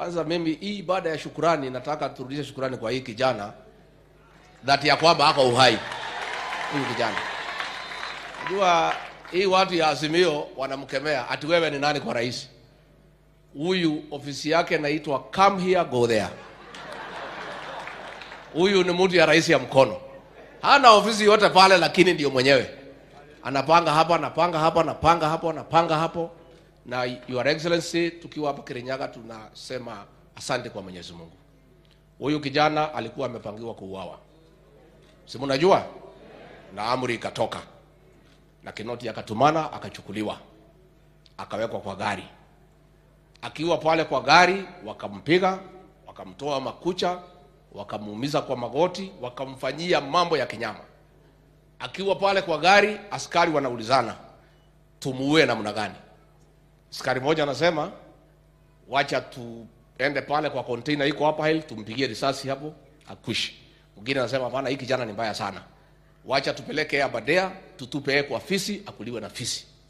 Kwanza mimi hii ibada ya shukurani, nataka turudishe shukurani kwa hii kijana dhati ya kwamba ako uhai. Huyu kijana, najua hii watu ya Azimio wanamkemea ati wewe ni nani kwa rais. Huyu ofisi yake inaitwa come here go there. Huyu ni mtu ya rais ya mkono, hana ofisi yote pale, lakini ndio mwenyewe anapanga hapa, anapanga hapa, anapanga hapo, anapanga hapo. Na your excellency, tukiwa hapa Kirinyaga tunasema asante kwa Mwenyezi Mungu. Huyu kijana alikuwa amepangiwa kuuawa, si mnajua, na amri ikatoka na Kinoti akatumana, akachukuliwa, akawekwa kwa gari. Akiwa pale kwa gari, wakampiga, wakamtoa makucha, wakamuumiza kwa magoti, wakamfanyia mambo ya kinyama. Akiwa pale kwa gari, askari wanaulizana tumuue namna gani? Askari mmoja anasema wacha tuende pale kwa container iko hapa hili, tumpigie risasi hapo akwishe. Mwingine anasema hapana, hii kijana ni mbaya sana, wacha tupeleke Aberdea, tutupe yeye kwa fisi akuliwe na fisi.